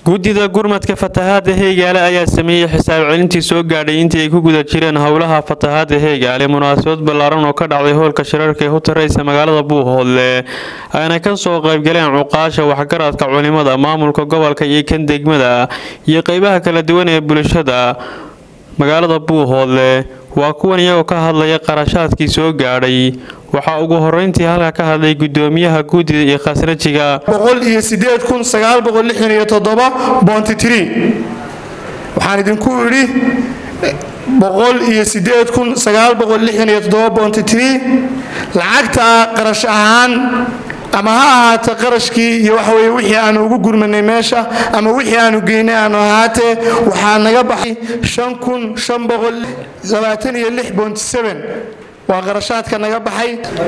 guddida gurmadka fatahaada heegaale ayaa sameeyey xisaab celintii soo gaadhay intii ay ku guda jireen howlaha fatahaada heegaale munaasabad ballaaran oo ka dhacday howlka shirarka ee u taraysa magaalada buuhoodle ayna ka soo qaybgaleen cuqaasha waxgaradka culimada maamulka gobolka iyo kan degmada iyo qeybaha kala duwan ee bulshada magaalada buuhoodle waa kuwan iyagoo ka hadlaya qarashaadkii soo gaadhay waxaa ugu horeyntii halka ka hadlay gudoomiyaha guddida iyo khasrajiga waxaan idinku idhi lacagta qarash ahaan ama ha ahaata qarashkii iyo waxaweye wixii aanu ugu gurmanay meesha ama wixii aanu geynay aanu ahaatee waxaa naga baxay waa qarashaadka naga baxay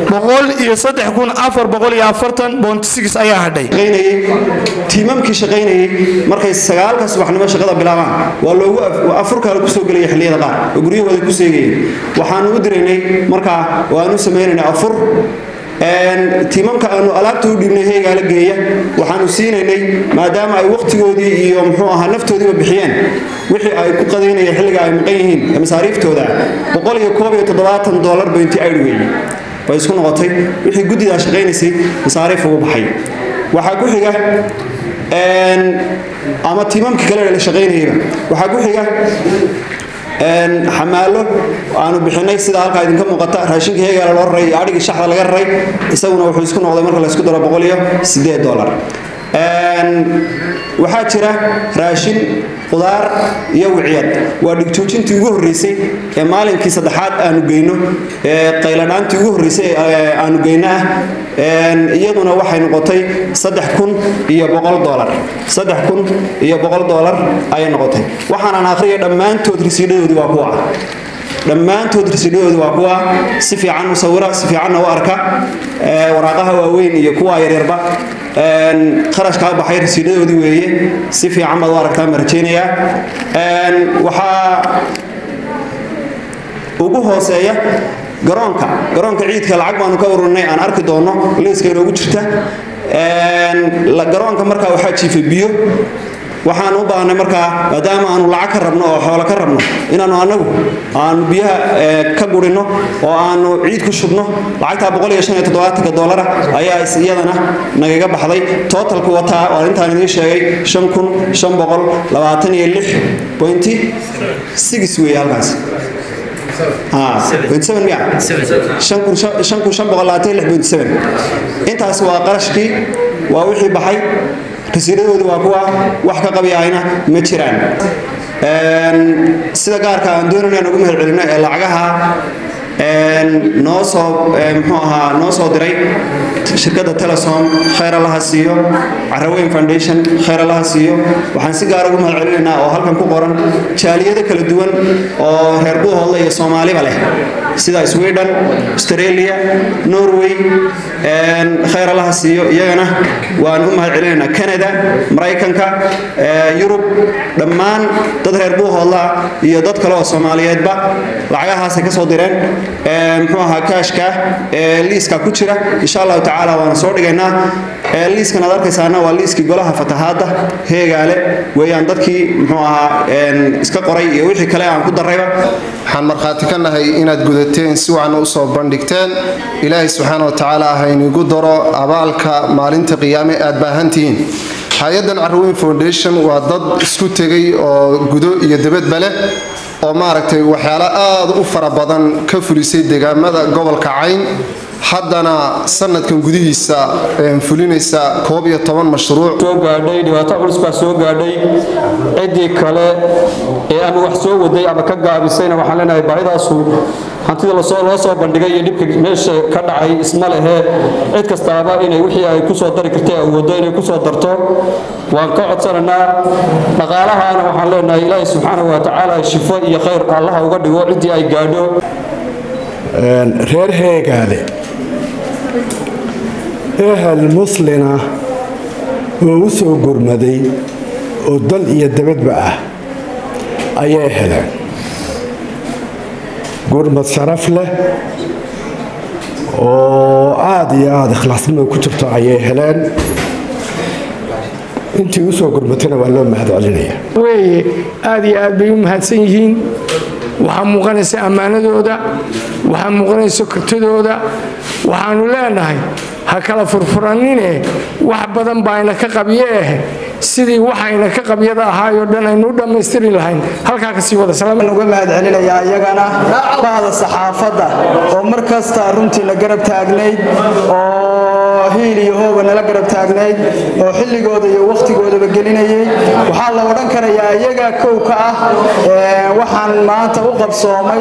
ayaa hadhay tiimamkii shaqaynayay markay sagaalka subaxnimo shaqada bilaabaan waa loogu afurkaala kusoo gelaya xilliyada qaar oo guryahooda ku seegayeen waxaanu u diraynay markaa waanu samaynaynay afur tiimamka aanu alaabta u dhiibnay heegaala geeya waxaanu siinaynay maadaama ay wakhtigoodii iyo muxuu ahaa naftoodiiba bixiyeen wixii ay ku qadaynayeen xilliga ay maqan yihiin ee masaariiftooda dolar bainti aydh weeye bay isku noqotay wixii guddidaa shaqaynaysay masaariif ugu baxay waxaa ku xiga ama tiimamkii kale la shaqaynayayba waxaa ku xiga xamaalo aanu bixinay sida halkaa idinka muuqata raashinka heegaala loo raray iyo adhigii shaxda laga raray isaguna wuxuu isku noqday marka laysku daro dolar waxaa jira raashin qudaar iyo wiciyad waa dhigjoojintii ugu horreysay ee maalinkii saddexaad aanu geyno ee qayladhaantii ugu horreysay aanu geyno ah iyaduna waxay noqotay iyo dolar iyo dolar ayay noqotay waxaanan akhriya dhammaantood risiidhadoodii waa kuwa dhammaantood risiidhadoodii waa kuwa si fiican u sawira si fiicanna u arka waraaqaha waaweyn iyo kuwa yaryarba qarashkaa baxay rasiidhadoodii weeye si fiican baad u aragtaa ma rajaynayaa waxaa ugu hooseeya garoonka garoonka ciidka lacag baanu ka ururinay aan arki doonno liiska inoogu jirta garoonka markaa waxaa jiifay biyo waxaan u baahnay markaa maadaama aanu lacag ka rabno oo xoolo ka rabno inaanu anagu aanu biyaha ka gurinno oo aanu ciid ku shubno lacagtaa dolara ayaa iyadana nagaga baxday tootalku wataa oo intaan idiin sheegay wey halkaas intaas waa qarashkii waa wixii baxay rasiidadoodii waa kuwa wax ka qabyahayna ma jiraan sida gaarka aan doonayna aan ugu mahad celino ee lacagaha noo soo mxuu ahaa noo soo diray shirkadda telesom khayr allaha siiyo caraweyn foundation khayr allaha siiyo waxaan si gaar ugu mahad celinaynaa oo halkan ku qoran jaaliyado kala duwan oo reer buuhoodle iyo soomaaliba leh sida sweden australia norway khayr allaha siiyo iyagana waan u mahad celinaynaa canada maraykanka yurub dhammaan dad reer buuhoodla iyo dad kale oo soomaaliyeedba lacagahaasay ka soo direen mxuu ahaa kaashka ee liiska ku jira insha allahu tacaala waana soo dhigaynaa liiskan aad arkaysaana waa liiskii golaha fatahaadda heegaale weeyaan dadkii muxuu ahaa iska qoray iyo wixii kale aan ku darayba waxaan markhaati ka nahay inaad gudateen si wacan u soo bandhigteen ilaahay subxaana wa tacaala ah inigu daro abaalka maalinta qiyaame aad baahantihiin hay-addan carweyn foundation waa dad isku tegay oo gudo iyo debadba leh oo maaragtay waxyaalo aad u fara badan ka fulisay deegaamada gobolka cayn haddana sanadkan gudihiisa fulinaysa koob iyo toban mashruuc soo gaadhay dhibaato culus baa soo gaadhay ciddii kale ee ama wax soo waday ama ka gaabisayna waxaan leenahay baahidaasu hantida loo soo bandhigay iyo dhibka meesha ka dhacay isma lehe cid kastaaba inay wixii ay kusoo dari kartay awoodo inay kusoo darto waan ka codsanaynaa dhaqaalahaana waxaan leenahay ilaahay subxaanahu wa tacaala shifo iyo khayr allaha uga dhigo ciddii ay gaadho reer heegaale ehel muslina oo u soo gurmaday oo dal iyo dabadba ah ayay heleen gurmad sharaf leh oo aada iyo aada ikhlaasnimo ku jirto ayay heleen intii u soo gurmatana waa loo mahad celinaya weeye aad iyo aad bay u mahadsan yihiin waxaa muuqanaysa ammaanadooda waxaa muuqanaysa kartidooda waxaanu leenahay ha kala furfuranine wax badan baayna ka qabye eh sidii waxayna ka qabyada ahaayoo dhan aynu u dhammaystiri lahayn halkaa ka sii wada uga mahad celinayaa iyagana bahda saxaafadda oo mar kasta runtiina garab taagnayd oo hiil iyo hooba nala garab taagnayd oo xilligooda iyo wakhtigoodaba gelinayay waxaa la odhan karayaa iyagaa kow ka ah waxaan maanta u qabsoomay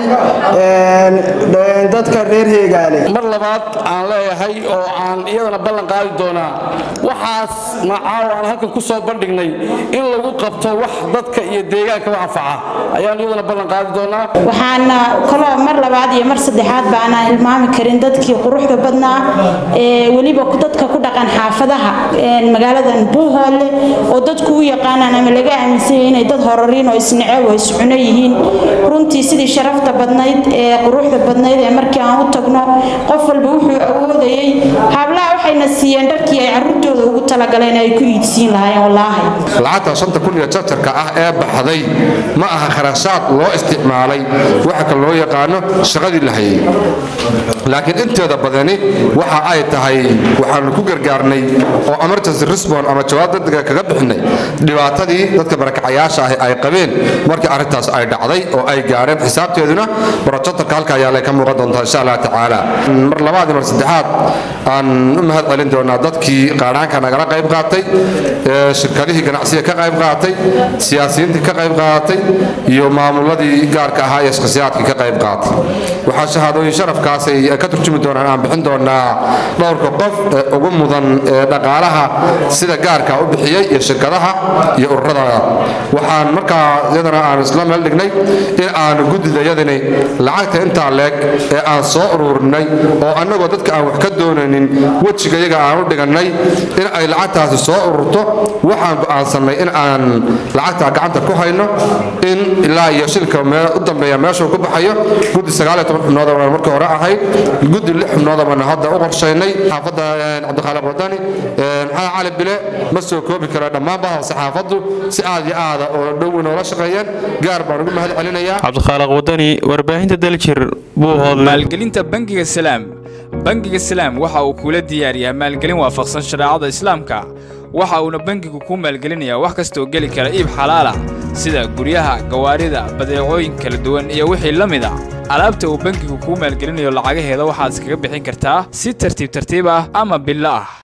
dadka reer heegaale mar labaad aan leeyahay oo aan iyadana ballan qaadi doonaa waxaas macaaw aan halkan ku soo bandhignay in lagu qabto wax dadka iyo deegaanka u anfaca ayaan iyadana ballan qaadi doonaa waxaana kaloo mar labaad iyo mar saddexaad baanaan hilmaami karin dadkii quruxda badnaa ee weliba dadka ku dhaqan xaafadaha magaaladan buuhoole oo dadku u yaqaanaan ama laga aaminsanyay inay dad horariin oo isnecew oo iscuno yihiin runtii sidii sharafta badnayd ee quruxda badnayd ee markii aan u tagno qof walba wuxuu awoodayay hablaha waxayna siiyeen dharkii ay caruurtooda ugu talagaleen ay ku iidsiin lahaayeen wallaahi lacagta shanta kun iyo jarjarka ah ee baxday ma aha kharashaad loo isticmaalay waxa kale loo yaqaano shaqadii la hayay laakiin inteeda badani waxa ay tahay waxaanu ku gargaarnay oo emergency response ama jawaab degdega kaga bixinay dhibaatadii dadka barakacayaasha ahi ay qabeen markii arrintaas ay dhacday oo ay gaareen xisaabteeduna borojotarka halka ayaa lay ka muuqan doontaa insha allah tacaala mar labaad iyo mar saddexaad aan u mahad celin doonaa dadkii qaadhaanka nagala qayb qaatay shirkadihii ganacsiga ka qayb qaatay siyaasiyiintii ka qayb qaadatay iyo maamuladii gaarka ahaa iyo shakhsiyaadkii ka qayb qaatay waxaa shahaadooyin sharafkaas ay ka turjumi doonaan aan bixin doonaa dhowrka qof ee ugu mudan ee dhaqaalaha sida gaarka u bixiyey iyo shirkadaha iyo ururada waxaan markaa iyadana aan isla meel dhignay in aanu guddidayadani lacagta intaa leeg ee aan soo ururinay oo annagoo dadka aan wax ka doonaynin wejiga iyaga aan u dhigannay in ay lacagtaasi soo ururto waxaan go'aansannay in aan lacagtaa gacanta ku hayno in ilaa iyo shilka u dambeeya meeshuu ku baxayo guddi sagaaliyo toban xubnood oo markii hore ahayd guddi lix xubnood oo hadda u qorshaynay xaafadda cabdikhaalid wadani maxamed cali bile ma soo koobi kara dhammaan bahda saxaafaddu si aad iyo aada oo dhow inoola shaqeeyeen gaar baan ugu mahad celinayaa cabdikhaaliq wadani warbaahinta daljir buuhoodle maalgelinta bangiga salaam bangiga salaam waxa uu kula diyaariyaa maalgelin waafaqsan shareecada islaamka waxa uuna bangigu kuu maalgelinayaa wax kastaoo geli kara iib xalaalah sida guryaha gawaarida badeecooyin kala duwan iyo wixii la mid a alaabta uu bangigu kuu maalgelinayo lacagaheeda waxaad iskaga bixin kartaa si tartiib tartiib ah ama billo ah